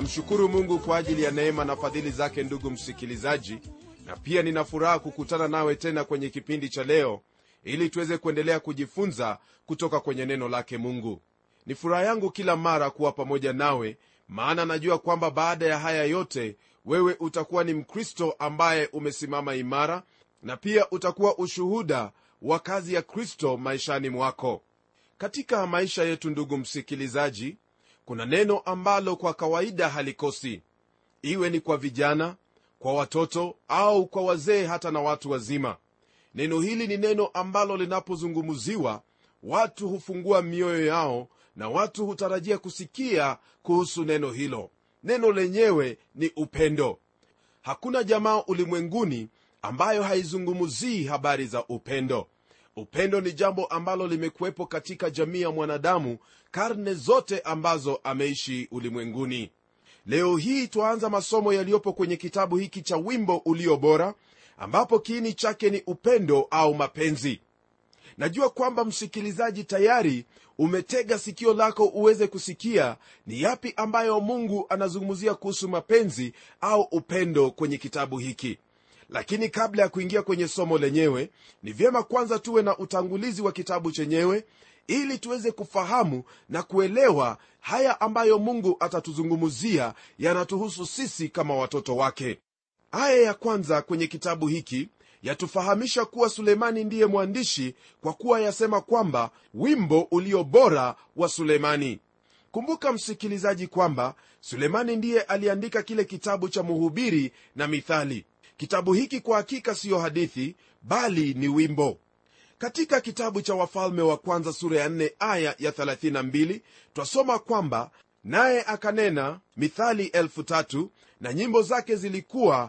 namshukuru mungu kwa ajili ya neema na fadhili zake ndugu msikilizaji na pia nina furaha kukutana nawe tena kwenye kipindi cha leo ili tuweze kuendelea kujifunza kutoka kwenye neno lake mungu ni furaha yangu kila mara kuwa pamoja nawe maana najua kwamba baada ya haya yote wewe utakuwa ni mkristo ambaye umesimama imara na pia utakuwa ushuhuda wa kazi ya kristo maishani mwako katika maisha yetu ndugu msikilizaji kuna neno ambalo kwa kawaida halikosi iwe ni kwa vijana kwa watoto au kwa wazee hata na watu wazima neno hili ni neno ambalo linapozungumziwa watu hufungua mioyo yao na watu hutarajia kusikia kuhusu neno hilo neno lenyewe ni upendo hakuna jamaa ulimwenguni ambayo haizungumzii habari za upendo upendo ni jambo ambalo limekuwepo katika jamii ya mwanadamu karne zote ambazo ameishi ulimwenguni leo hii twaanza masomo yaliyopo kwenye kitabu hiki cha wimbo ulio bora ambapo kiini chake ni upendo au mapenzi najua kwamba msikilizaji tayari umetega sikio lako uweze kusikia ni yapi ambayo mungu anazungumzia kuhusu mapenzi au upendo kwenye kitabu hiki lakini kabla ya kuingia kwenye somo lenyewe ni vyema kwanza tuwe na utangulizi wa kitabu chenyewe ili tuweze kufahamu na kuelewa haya ambayo mungu atatuzungumzia yanatuhusu sisi kama watoto wake aya ya kwanza kwenye kitabu hiki yatufahamisha kuwa sulemani ndiye mwandishi kwa kuwa yasema kwamba wimbo ulio bora wa sulemani kumbuka msikilizaji kwamba sulemani ndiye aliandika kile kitabu cha muhubiri na mithali kitabu hiki kwa hakika siyo hadithi bali ni wimbo katika kitabu cha wafalme wa kwanza sura ya 4 aya ya 32 twasoma kwamba naye akanena mithali elfu tatu na nyimbo zake zilikuwa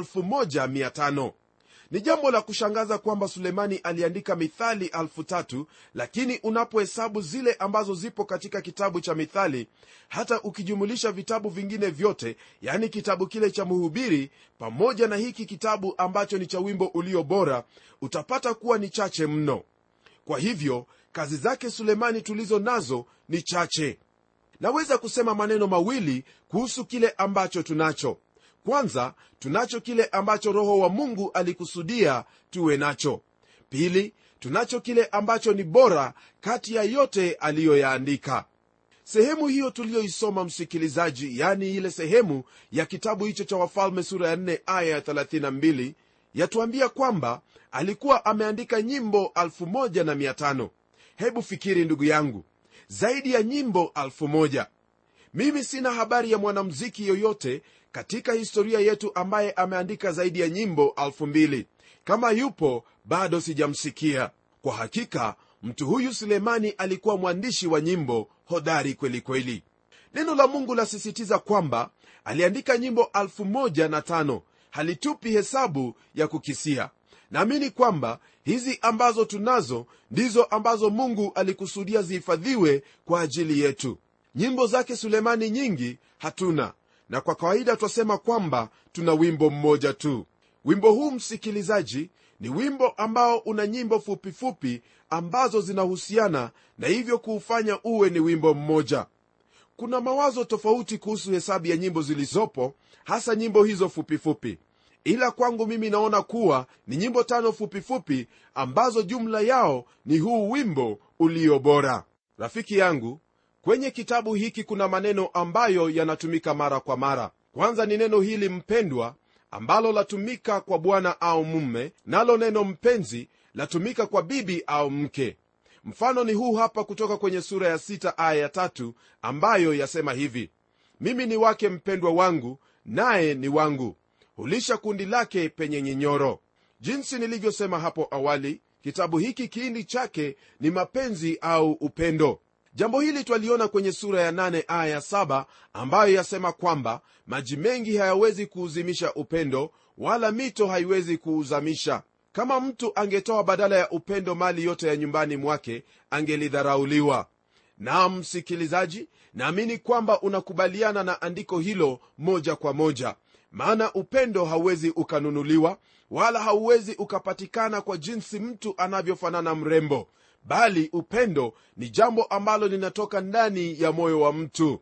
1500 ni jambo la kushangaza kwamba sulemani aliandika mithali elfu tatu lakini unapohesabu zile ambazo zipo katika kitabu cha mithali hata ukijumulisha vitabu vingine vyote yani kitabu kile cha mhubiri pamoja na hiki kitabu ambacho ni cha wimbo ulio bora utapata kuwa ni chache mno kwa hivyo kazi zake sulemani tulizo nazo ni chache naweza kusema maneno mawili kuhusu kile ambacho tunacho kwanza tunacho kile ambacho roho wa mungu alikusudia tuwe nacho pili tunacho kile ambacho ni bora kati ya yote aliyoyaandika sehemu hiyo tuliyoisoma msikilizaji yani ile sehemu ya kitabu hicho cha wafalme sura ya 4 aya ya 32 yatuambia kwamba alikuwa ameandika nyimbo 1500 hebu fikiri ndugu yangu zaidi ya nyimbo 1000 mimi sina habari ya mwanamziki yoyote katika historia yetu ambaye ameandika zaidi ya nyimbo 2000 kama yupo bado sijamsikia kwa hakika mtu huyu sulemani alikuwa mwandishi wa nyimbo hodari kweli kweli neno la mungu lasisitiza kwamba aliandika nyimbo 15 halitupi hesabu ya kukisia naamini kwamba hizi ambazo tunazo ndizo ambazo mungu alikusudia zihifadhiwe kwa ajili yetu nyimbo zake sulemani nyingi hatuna na kwa kawaida twasema kwamba tuna wimbo mmoja tu wimbo huu msikilizaji ni wimbo ambao una nyimbo fupifupi fupi ambazo zinahusiana na hivyo kuufanya uwe ni wimbo mmoja kuna mawazo tofauti kuhusu hesabu ya nyimbo zilizopo hasa nyimbo hizo fupifupi fupi. ila kwangu mimi naona kuwa ni nyimbo tano fupifupi fupi ambazo jumla yao ni huu wimbo ulio bora rafiki yangu kwenye kitabu hiki kuna maneno ambayo yanatumika mara kwa mara kwanza ni neno hili mpendwa ambalo latumika kwa bwana au mumme nalo neno mpenzi latumika kwa bibi au mke mfano ni huu hapa kutoka kwenye sura ya 6 aya ya tatu ambayo yasema hivi mimi ni wake mpendwa wangu naye ni wangu hulisha kundi lake penye nyinyoro jinsi nilivyosema hapo awali kitabu hiki kiini chake ni mapenzi au upendo jambo hili twaliona kwenye sura ya 8 aya ya 7 ambayo yasema kwamba maji mengi hayawezi kuuzimisha upendo wala mito haiwezi kuuzamisha kama mtu angetoa badala ya upendo mali yote ya nyumbani mwake angelidharauliwa naam msikilizaji naamini kwamba unakubaliana na andiko hilo moja kwa moja maana upendo hauwezi ukanunuliwa wala hauwezi ukapatikana kwa jinsi mtu anavyofanana mrembo bali upendo ni jambo ambalo linatoka ndani ya moyo wa mtu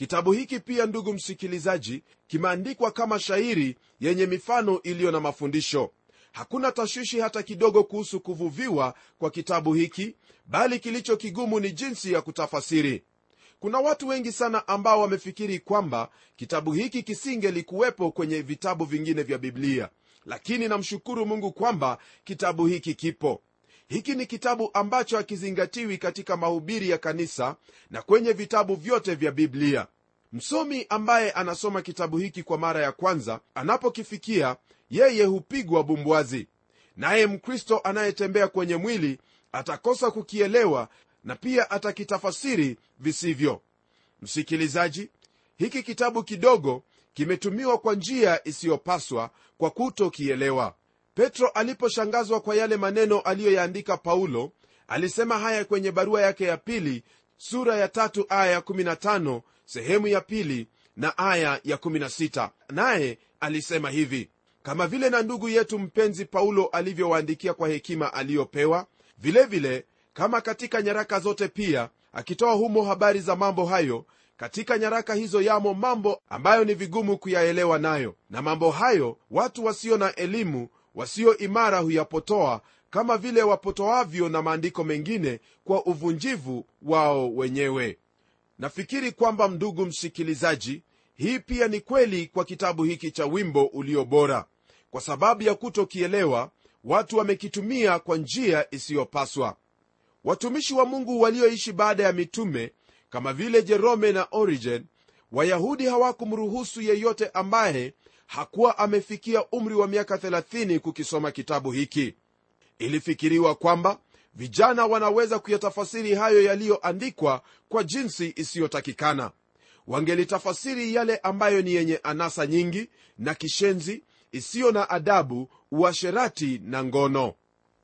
kitabu hiki pia ndugu msikilizaji kimeandikwa kama shairi yenye mifano iliyo na mafundisho hakuna tashwishi hata kidogo kuhusu kuvuviwa kwa kitabu hiki bali kilicho kigumu ni jinsi ya kutafasiri kuna watu wengi sana ambao wamefikiri kwamba kitabu hiki kisingelikuwepo kwenye vitabu vingine vya biblia lakini namshukuru mungu kwamba kitabu hiki kipo hiki ni kitabu ambacho hakizingatiwi katika mahubiri ya kanisa na kwenye vitabu vyote vya biblia msomi ambaye anasoma kitabu hiki kwa mara ya kwanza anapokifikia yeye hupigwa bumbwazi naye mkristo anayetembea kwenye mwili atakosa kukielewa na pia atakitafasiri visivyo msikilizaji hiki kitabu kidogo kimetumiwa kwa njia isiyopaswa kwa kutokielewa petro aliposhangazwa kwa yale maneno aliyoyaandika paulo alisema haya kwenye barua yake ya pili sura ya tatu aya ya 15 sehemu ya pili na aya ya 16 naye alisema hivi kama vile na ndugu yetu mpenzi paulo alivyowaandikia kwa hekima aliyopewa vilevile vile, kama katika nyaraka zote pia akitoa humo habari za mambo hayo katika nyaraka hizo yamo mambo ambayo ni vigumu kuyaelewa nayo na mambo hayo watu wasio na elimu wasio imara huyapotoa kama vile wapotoavyo na maandiko mengine kwa uvunjivu wao wenyewe nafikiri kwamba ndugu msikilizaji hii pia ni kweli kwa kitabu hiki cha wimbo ulio bora kwa sababu ya kutokielewa watu wamekitumia kwa njia isiyopaswa watumishi wa mungu walioishi baada ya mitume kama vile jerome na origen wayahudi hawakumruhusu yeyote ambaye hakuwa amefikia umri wa miaka 30 kukisoma kitabu hiki ilifikiriwa kwamba vijana wanaweza kuyatafasiri hayo yaliyoandikwa kwa jinsi isiyotakikana wangelitafasiri yale ambayo ni yenye anasa nyingi na kishenzi isiyo na adabu uasherati na ngono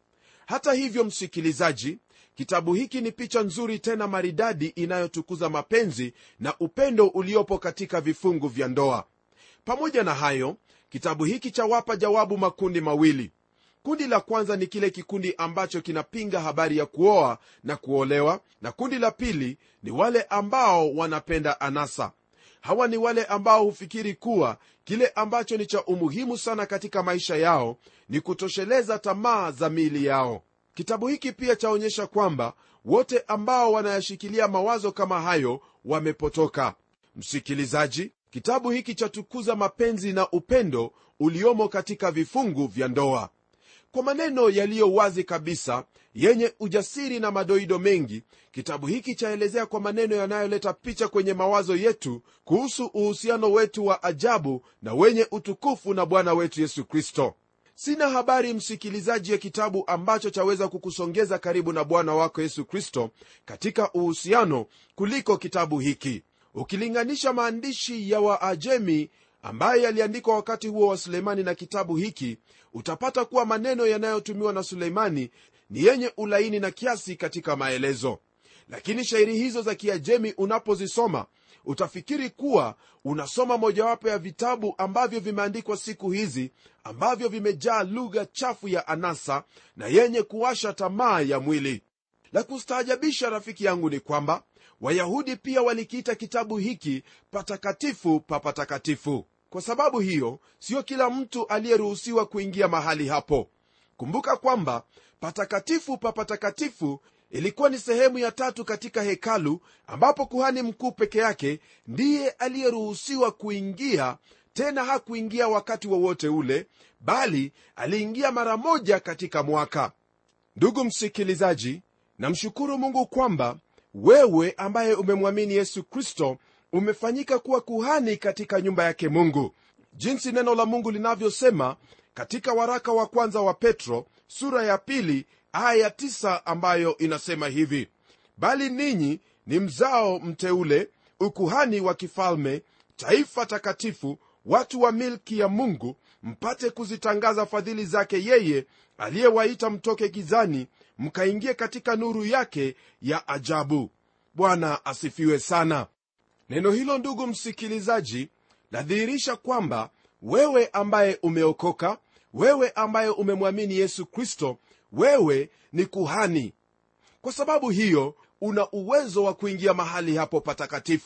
hata hivyo msikilizaji kitabu hiki ni picha nzuri tena maridadi inayotukuza mapenzi na upendo uliopo katika vifungu vya ndoa pamoja na hayo kitabu hiki chawapa jawabu makundi mawili kundi la kwanza ni kile kikundi ambacho kinapinga habari ya kuoa na kuolewa na kundi la pili ni wale ambao wanapenda anasa hawa ni wale ambao hufikiri kuwa kile ambacho ni cha umuhimu sana katika maisha yao ni kutosheleza tamaa za miili yao kitabu hiki pia chaonyesha kwamba wote ambao wanayashikilia mawazo kama hayo wamepotoka msikilizaji kitabu hiki chatukuza mapenzi na upendo uliomo katika vifungu vya ndoa kwa maneno yaliyo wazi kabisa yenye ujasiri na madoido mengi kitabu hiki chaelezea kwa maneno yanayoleta picha kwenye mawazo yetu kuhusu uhusiano wetu wa ajabu na wenye utukufu na bwana wetu yesu kristo sina habari msikilizaji ya kitabu ambacho chaweza kukusongeza karibu na bwana wako yesu kristo katika uhusiano kuliko kitabu hiki ukilinganisha maandishi ya waajemi ambaye yaliandikwa wakati huo wa suleimani na kitabu hiki utapata kuwa maneno yanayotumiwa na suleimani ni yenye ulaini na kiasi katika maelezo lakini shairi hizo za kiajemi unapozisoma utafikiri kuwa unasoma mojawapo ya vitabu ambavyo vimeandikwa siku hizi ambavyo vimejaa lugha chafu ya anasa na yenye kuwasha tamaa ya mwili la kustaajabisha rafiki yangu ni kwamba wayahudi pia walikiita kitabu hiki patakatifu pa patakatifu kwa sababu hiyo sio kila mtu aliyeruhusiwa kuingia mahali hapo kumbuka kwamba patakatifu pa patakatifu ilikuwa ni sehemu ya tatu katika hekalu ambapo kuhani mkuu peke yake ndiye aliyeruhusiwa kuingia tena hakuingia wakati wowote wa ule bali aliingia mara moja katika mwaka ndugu msikilizaji namshukuru mungu kwamba wewe ambaye umemwamini yesu kristo umefanyika kuwa kuhani katika nyumba yake mungu jinsi neno la mungu linavyosema katika waraka wa kwanza wa petro sura ya pili aya ya tisa ambayo inasema hivi bali ninyi ni mzao mteule ukuhani wa kifalme taifa takatifu watu wa milki ya mungu mpate kuzitangaza fadhili zake yeye aliyewaita mtoke gizani mkaingie katika nuru yake ya ajabu bwana asifiwe sana neno hilo ndugu msikilizaji ladhihirisha kwamba wewe ambaye umeokoka wewe ambaye umemwamini yesu kristo wewe ni kuhani kwa sababu hiyo una uwezo wa kuingia mahali hapo patakatifu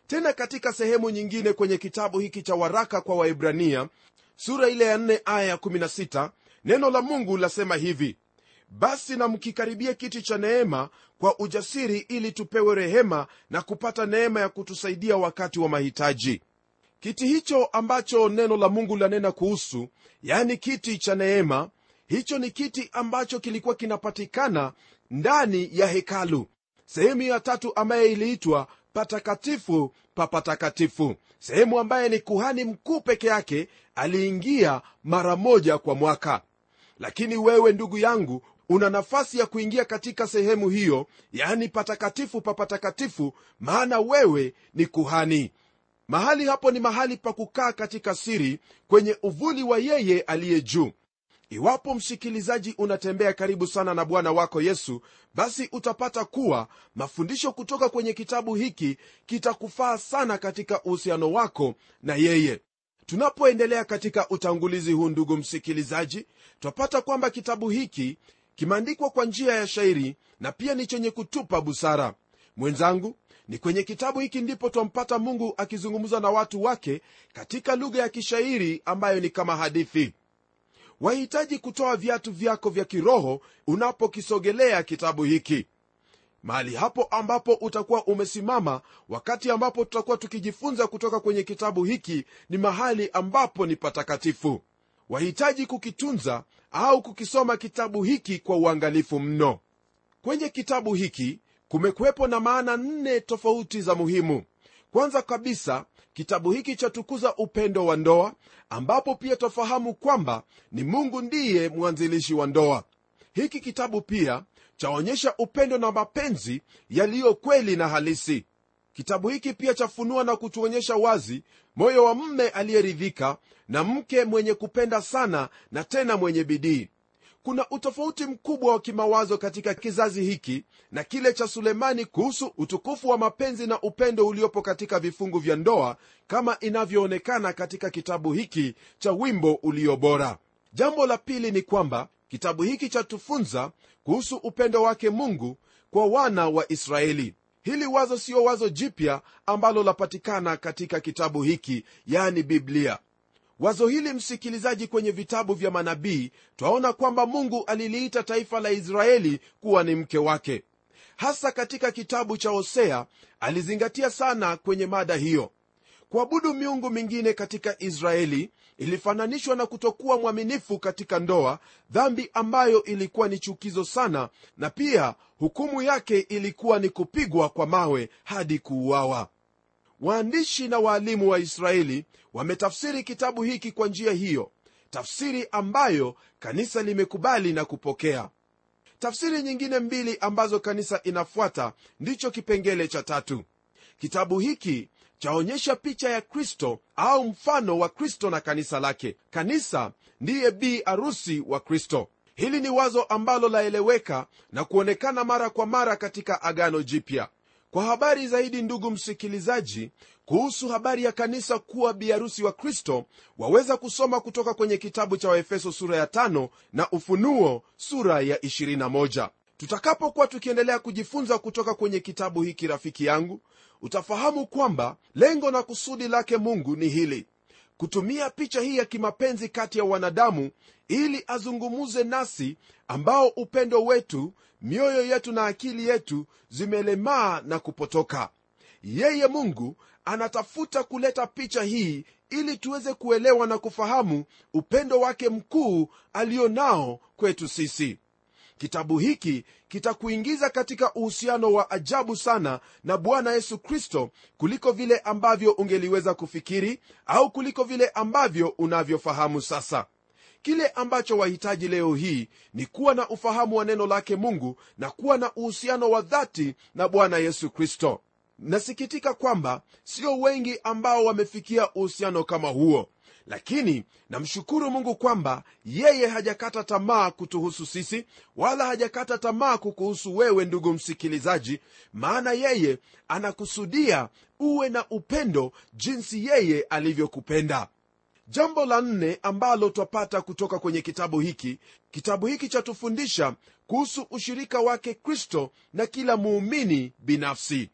tena katika sehemu nyingine kwenye kitabu hiki cha waraka kwa waibrania sura ile ya 4 aya ya 16 neno la mungu lasema hivi basi na mkikaribia kiti cha neema kwa ujasiri ili tupewe rehema na kupata neema ya kutusaidia wakati wa mahitaji kiti hicho ambacho neno la mungu lanena kuhusu yani kiti cha neema hicho ni kiti ambacho kilikuwa kinapatikana ndani ya hekalu sehemu ya tatu ambaye iliitwa patakatifu pa patakatifu sehemu ambaye ni kuhani mkuu peke yake aliingia mara moja kwa mwaka lakini wewe ndugu yangu una nafasi ya kuingia katika sehemu hiyo yani patakatifu pa patakatifu maana wewe ni kuhani mahali hapo ni mahali pa kukaa katika siri kwenye uvuli wa yeye aliye juu iwapo msikilizaji unatembea karibu sana na bwana wako yesu basi utapata kuwa mafundisho kutoka kwenye kitabu hiki kitakufaa sana katika uhusiano wako na yeye tunapoendelea katika utangulizi huu ndugu msikilizaji twapata kwamba kitabu hiki kimeandikwa kwa njia ya shairi na pia ni chenye kutupa busara mwenzangu ni kwenye kitabu hiki ndipo twampata mungu akizungumza na watu wake katika lugha ya kishairi ambayo ni kama hadithi wahitaji kutoa viatu vyako vya kiroho unapokisogelea kitabu hiki mahali hapo ambapo utakuwa umesimama wakati ambapo tutakuwa tukijifunza kutoka kwenye kitabu hiki ni mahali ambapo ni patakatifu wahitaji kukitunza au kukisoma kitabu hiki kwa uangalifu mno kwenye kitabu hiki kumekuwepo na maana nne tofauti za muhimu kwanza kabisa kitabu hiki chatukuza upendo wa ndoa ambapo pia twafahamu kwamba ni mungu ndiye mwanzilishi wa ndoa hiki kitabu pia chaonyesha upendo na mapenzi yaliyo kweli na halisi kitabu hiki pia chafunua na kutuonyesha wazi moyo wa mme aliyeridhika na mke mwenye kupenda sana na tena mwenye bidii kuna utofauti mkubwa wa kimawazo katika kizazi hiki na kile cha sulemani kuhusu utukufu wa mapenzi na upendo uliopo katika vifungu vya ndoa kama inavyoonekana katika kitabu hiki cha wimbo ulio bora jambo la pili ni kwamba kitabu hiki chatufunza kuhusu upendo wake mungu kwa wana wa israeli hili wazo siyo wazo jipya ambalo lapatikana katika kitabu hiki yani biblia wazo hili msikilizaji kwenye vitabu vya manabii twaona kwamba mungu aliliita taifa la israeli kuwa ni mke wake hasa katika kitabu cha hosea alizingatia sana kwenye mada hiyo kuabudu miungu mingine katika israeli ilifananishwa na kutokuwa mwaminifu katika ndoa dhambi ambayo ilikuwa ni chukizo sana na pia hukumu yake ilikuwa ni kupigwa kwa mawe hadi kuuawa waandishi na waalimu wa israeli wametafsiri kitabu hiki kwa njia hiyo tafsiri ambayo kanisa limekubali na kupokea tafsiri nyingine mbili ambazo kanisa inafuata ndicho kipengele cha tatu kitabu hiki chaonyesha picha ya kristo au mfano wa kristo na kanisa lake kanisa ndiye bi arusi wa kristo hili ni wazo ambalo laeleweka na kuonekana mara kwa mara katika agano jipya kwa habari zaidi ndugu msikilizaji kuhusu habari ya kanisa kuwa biharusi wa kristo waweza kusoma kutoka kwenye kitabu cha waefeso sura ya 5 na ufunuo sura ya 21 tutakapokuwa tukiendelea kujifunza kutoka kwenye kitabu hiki rafiki yangu utafahamu kwamba lengo na kusudi lake mungu ni hili kutumia picha hii ya kimapenzi kati ya wanadamu ili azungumuze nasi ambao upendo wetu mioyo yetu na akili yetu zimelemaa na kupotoka yeye mungu anatafuta kuleta picha hii ili tuweze kuelewa na kufahamu upendo wake mkuu alio nao kwetu sisi kitabu hiki kitakuingiza katika uhusiano wa ajabu sana na bwana yesu kristo kuliko vile ambavyo ungeliweza kufikiri au kuliko vile ambavyo unavyofahamu sasa kile ambacho wahitaji leo hii ni kuwa na ufahamu wa neno lake mungu na kuwa na uhusiano wa dhati na bwana yesu kristo nasikitika kwamba sio wengi ambao wamefikia uhusiano kama huo lakini namshukuru mungu kwamba yeye hajakata tamaa kutuhusu sisi wala hajakata tamaa kukuhusu wewe ndugu msikilizaji maana yeye anakusudia uwe na upendo jinsi yeye alivyokupenda jambo la nne ambalo twapata kutoka kwenye kitabu hiki kitabu hiki chatufundisha kuhusu ushirika wake kristo na kila muumini binafsi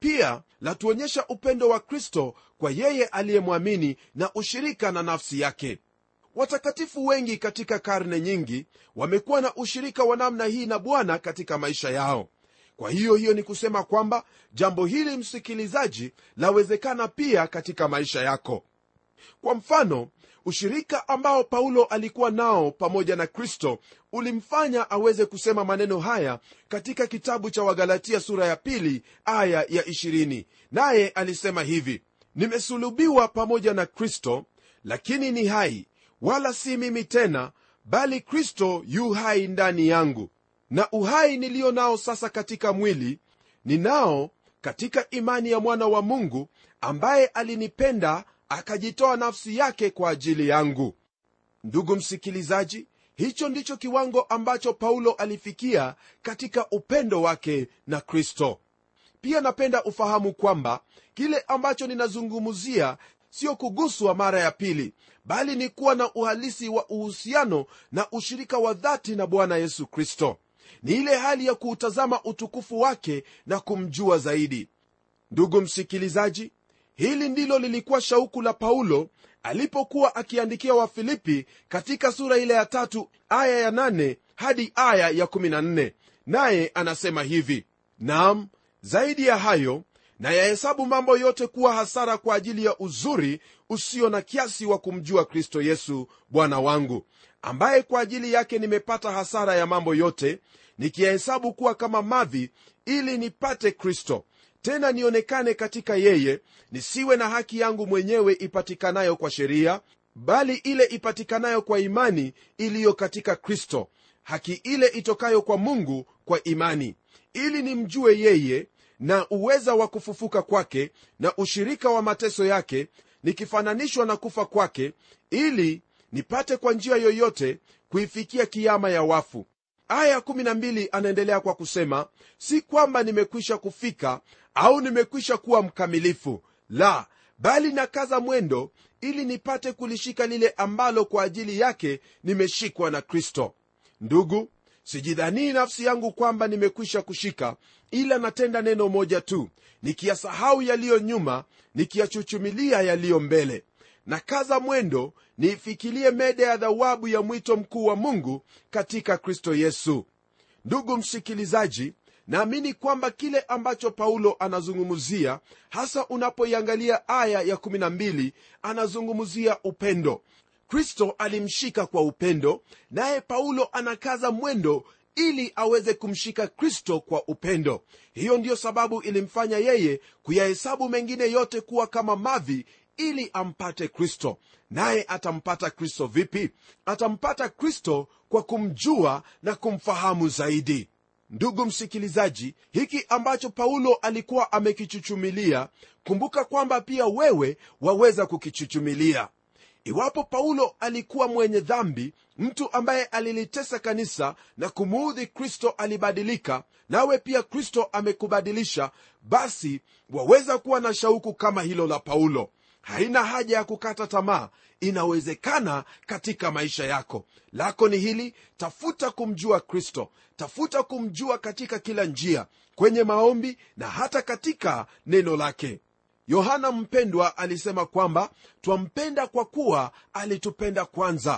pia latuonyesha upendo wa kristo kwa yeye aliyemwamini na ushirika na nafsi yake watakatifu wengi katika karne nyingi wamekuwa na ushirika wa namna hii na bwana katika maisha yao kwa hiyo hiyo ni kusema kwamba jambo hili msikilizaji lawezekana pia katika maisha yako kwa mfano ushirika ambao paulo alikuwa nao pamoja na kristo ulimfanya aweze kusema maneno haya katika kitabu cha wagalatia sura ya pili aya ya 20 naye alisema hivi nimesulubiwa pamoja na kristo lakini ni hai wala si mimi tena bali kristo yu hai ndani yangu na uhai niliyo nao sasa katika mwili ninao katika imani ya mwana wa mungu ambaye alinipenda akajitoa nafsi yake kwa ajili yangu ndugu msikilizaji hicho ndicho kiwango ambacho paulo alifikia katika upendo wake na kristo pia napenda ufahamu kwamba kile ambacho ninazungumzia sio kuguswa mara ya pili bali ni kuwa na uhalisi wa uhusiano na ushirika wa dhati na bwana yesu kristo ni ile hali ya kuutazama utukufu wake na kumjua zaidi ndugu msikilizaji hili ndilo lilikuwa shauku la paulo alipokuwa akiandikia wafilipi katika sura ile ya tatu aya ya nane hadi aya ya kumi na nne naye anasema hivi nam zaidi ya hayo na yahesabu mambo yote kuwa hasara kwa ajili ya uzuri usio na kiasi wa kumjua kristo yesu bwana wangu ambaye kwa ajili yake nimepata hasara ya mambo yote nikiyahesabu kuwa kama mavi ili nipate kristo tena nionekane katika yeye nisiwe na haki yangu mwenyewe ipatikanayo kwa sheria bali ile ipatikanayo kwa imani iliyo katika kristo haki ile itokayo kwa mungu kwa imani ili nimjue yeye na uweza wa kufufuka kwake na ushirika wa mateso yake nikifananishwa na kufa kwake ili nipate kwa njia yoyote kuifikia kiama ya wafu aya 12 anaendelea kwa kusema si kwamba nimekwisha kufika au nimekwisha kuwa mkamilifu la bali nakaza mwendo ili nipate kulishika lile ambalo kwa ajili yake nimeshikwa na kristo ndugu sijidhanii nafsi yangu kwamba nimekwisha kushika ila natenda neno moja tu nikiyasahau yaliyo nyuma nikiyachuchumilia yaliyo mbele na kaza mwendo niifikilie mede ya dhawabu ya mwito mkuu wa mungu katika kristo yesu ndugu msikilizaji naamini kwamba kile ambacho paulo anazungumzia hasa unapoiangalia aya ya 12 anazungumzia upendo kristo alimshika kwa upendo naye paulo anakaza mwendo ili aweze kumshika kristo kwa upendo hiyo ndiyo sababu ilimfanya yeye kuyahesabu mengine yote kuwa kama mavi ili ampate kristo naye atampata kristo vipi atampata kristo kwa kumjua na kumfahamu zaidi ndugu msikilizaji hiki ambacho paulo alikuwa amekichuchumilia kumbuka kwamba pia wewe waweza kukichuchumilia iwapo paulo alikuwa mwenye dhambi mtu ambaye alilitesa kanisa na kumuudhi kristo alibadilika nawe pia kristo amekubadilisha basi waweza kuwa na shauku kama hilo la paulo haina haja ya kukata tamaa inawezekana katika maisha yako lako ni hili tafuta kumjua kristo tafuta kumjua katika kila njia kwenye maombi na hata katika neno lake yohana mpendwa alisema kwamba twampenda kwa kuwa alitupenda kwanza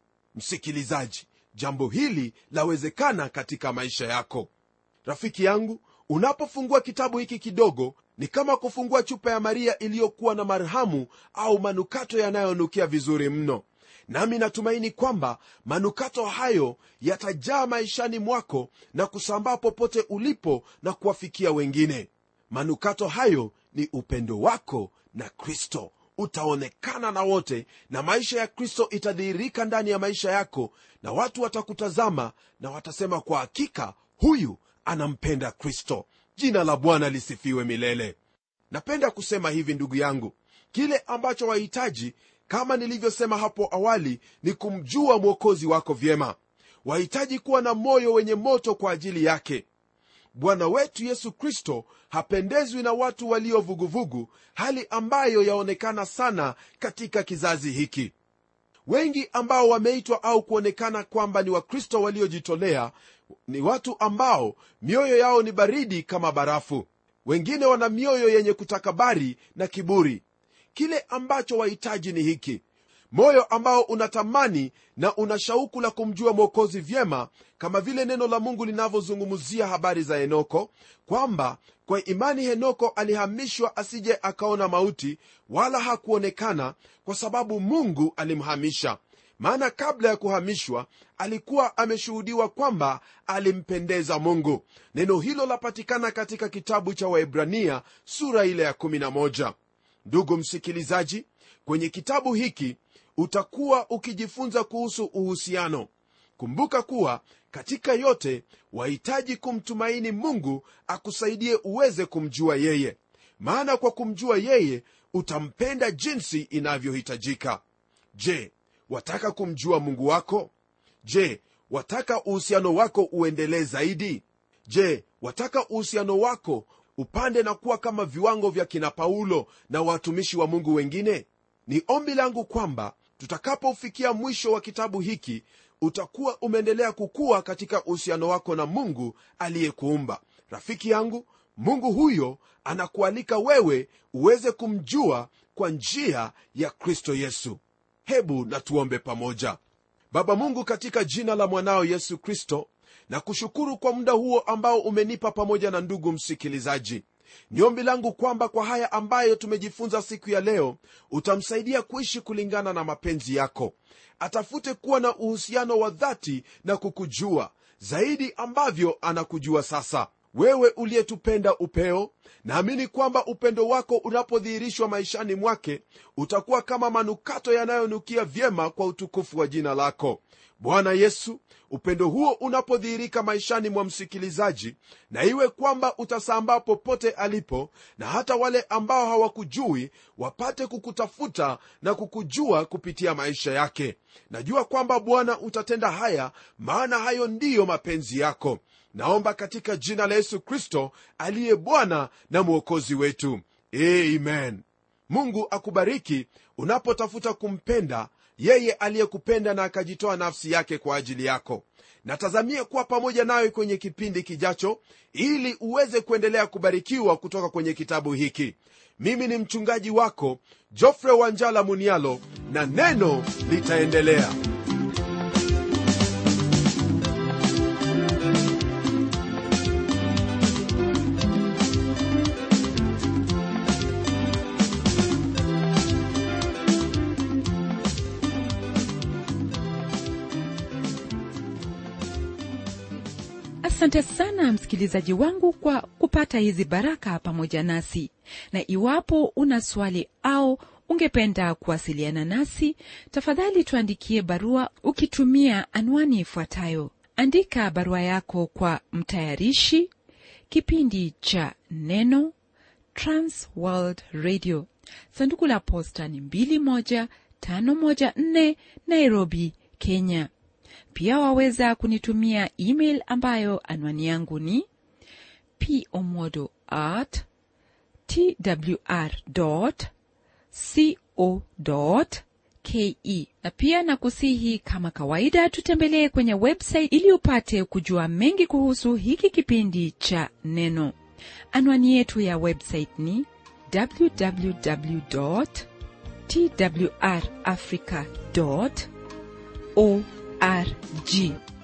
msikilizaji jambo hili lawezekana katika maisha yako rafiki yangu unapofungua kitabu hiki kidogo ni kama kufungua chupa ya maria iliyokuwa na marhamu au manukato yanayonukia vizuri mno nami natumaini kwamba manukato hayo yatajaa maishani mwako na kusambaa popote ulipo na kuwafikia wengine manukato hayo ni upendo wako na kristo utaonekana na wote na maisha ya kristo itadhihirika ndani ya maisha yako na watu watakutazama na watasema kwa hakika huyu anampenda kristo jina la bwana lisifiwe milele napenda kusema hivi ndugu yangu kile ambacho wahitaji kama nilivyosema hapo awali ni kumjua mwokozi wako vyema wahitaji kuwa na moyo wenye moto kwa ajili yake bwana wetu yesu kristo hapendezwi na watu walio vuguvugu hali ambayo yaonekana sana katika kizazi hiki wengi ambao wameitwa au kuonekana kwamba ni wakristo waliojitolea ni watu ambao mioyo yao ni baridi kama barafu wengine wana mioyo yenye kutakabari na kiburi kile ambacho wahitaji ni hiki moyo ambao unatamani na una shauku la kumjua mwokozi vyema kama vile neno la mungu linavyozungumzia habari za henoko kwamba kwa imani henoko alihamishwa asije akaona mauti wala hakuonekana kwa sababu mungu alimhamisha maana kabla ya kuhamishwa alikuwa ameshuhudiwa kwamba alimpendeza mungu neno hilo lapatikana katika kitabu cha waibrania sura ile ya 11 ndugu msikilizaji kwenye kitabu hiki utakuwa ukijifunza kuhusu uhusiano kumbuka kuwa katika yote wahitaji kumtumaini mungu akusaidie uweze kumjua yeye maana kwa kumjua yeye utampenda jinsi inavyohitajika je wataka kumjua mungu wako je wataka uhusiano wako uendelee zaidi je wataka uhusiano wako upande na kuwa kama viwango vya kina paulo na watumishi wa mungu wengine ni ombi langu kwamba tutakapofikia mwisho wa kitabu hiki utakuwa umeendelea kukua katika uhusiano wako na mungu aliyekuumba rafiki yangu mungu huyo anakualika wewe uweze kumjua kwa njia ya kristo yesu hebu na tuombe pamoja baba mungu katika jina la mwanao yesu kristo na kushukuru kwa muda huo ambao umenipa pamoja na ndugu msikilizaji ni ombi langu kwamba kwa haya ambayo tumejifunza siku ya leo utamsaidia kuishi kulingana na mapenzi yako atafute kuwa na uhusiano wa dhati na kukujua zaidi ambavyo anakujua sasa wewe uliyetupenda upeo naamini kwamba upendo wako unapodhihirishwa maishani mwake utakuwa kama manukato yanayonukia vyema kwa utukufu wa jina lako bwana yesu upendo huo unapodhihirika maishani mwa msikilizaji na iwe kwamba utasambaa popote alipo na hata wale ambao hawakujui wapate kukutafuta na kukujua kupitia maisha yake najua kwamba bwana utatenda haya maana hayo ndiyo mapenzi yako naomba katika jina la yesu kristo aliye bwana na mwokozi wetu amen mungu akubariki unapotafuta kumpenda yeye aliyekupenda na akajitoa nafsi yake kwa ajili yako natazamia kuwa pamoja nawe kwenye kipindi kijacho ili uweze kuendelea kubarikiwa kutoka kwenye kitabu hiki mimi ni mchungaji wako jofre wanjala munialo na neno litaendelea asante sana msikilizaji wangu kwa kupata hizi baraka pamoja nasi na iwapo una swali au ungependa kuwasiliana nasi tafadhali tuandikie barua ukitumia anwani ifuatayo andika barua yako kwa mtayarishi kipindi cha neno transworld radio sanduku la posta ni 21514 nairobi kenya pia waweza kunitumia email ambayo anwani yangu ni pomodo at twr co ke na pia na kusihi kama kawaida tutembelee kwenye website ili upate kujua mengi kuhusu hiki kipindi cha neno anwani yetu ya website ni www twrafrica org